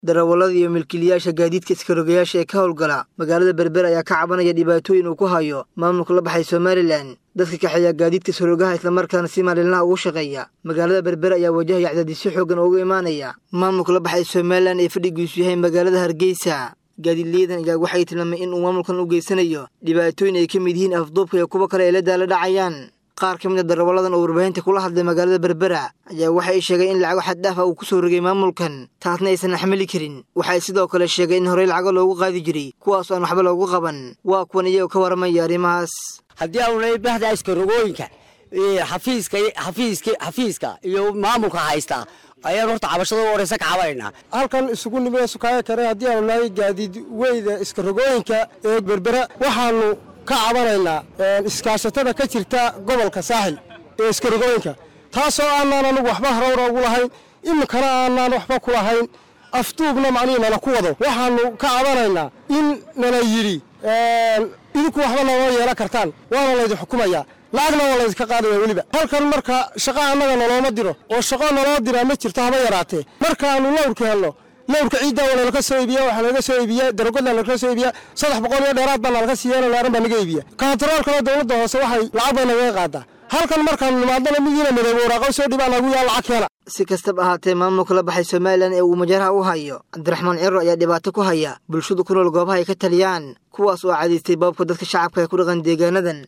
darawallada iyo milkiilayaasha gaadiidka iskarogayaasha ee ka howlgala magaalada berber ayaa ka cabanaya dhibaatooyin uu ku hayo maamulka la baxay somalilan dadka kaxeeya gaadiidka iskarogaha islamarkaana si maalinlaha ugu shaqeeya magaalada berber ayaa wajahaya cadaadisyo xoogan uga imaanaya maamulka la baxay somalilan ee fadhigiisu yahay magaalada hargeysa gaadiidlayadan ayaa waxay tilmaamay in uu maamulkan u geysanayo dhibaatooyin ay ka mid yihiin afduubka iyo kuwo kale ay la daala dhacayaan qaar ka mid a darawalladan oo warbaahinta kula hadlay magaalada berbera ayaa waxay sheegeen in lacago xaddhaaf ah uu ku soo rogay maamulkan taasna aysan axmali karin waxay sidoo kale sheegeen in horey lacago loogu qaadi jiray kuwaasoo aan waxba loogu qaban waa kuwan iyagoo ka waramaya arrimahaas haddii aunay bahda iskarogooyinka xafiiska xafiiska xafiiska iyo maamulka haysta ayaan horta cabashada u horeysa ka cabanayna halkan isugu nimid sukaayo kare haddii aanu nahay gaadiid weyda iskarogooyinka ee berbera waxaanu ka cabanaynaa iskaashatada ka jirta gobolka saaxil ee iskarogooyinka taasoo aanaan anugu waxba harowra ugu lahayn iminkana aanaan waxba ku lahayn afduubna macnihii nala ku wado waxaanu ka cabanaynaa in nala yidhi idinku waxba naloo yeelan kartaan waana laydin xukumayaa lacagna waa laydinka qaadaya weliba halkan marka shaqa annaga nalooma diro oo shaqo naloo diraa ma jirto haba yaraatee markaanu lawrka helno lawrka ciidda waa nalaka soo iibiya waxaa nalaga soo iibiya darogodna nalaka soo iibiya saddex boqol iyo dheeraad baa nalaga siiya laaran baa naga iibiya kantaroolkana dowladda hoose waxay lacag bay nagaga qaadaa halkan markaanu nimaadana midiina midoobe waraaqo soo dhibaa nagu yaa lacag keena si kastaba ahaatee maamulka la baxay somalilan ee uu majaraha u hayo cabdiraxmaan ciro ayaa dhibaato ku haya bulshadu ku nool goobaha ay ka taliyaan kuwaas oo cadaystay baabka dadka shacabka ee ku dhaqan deegaanadan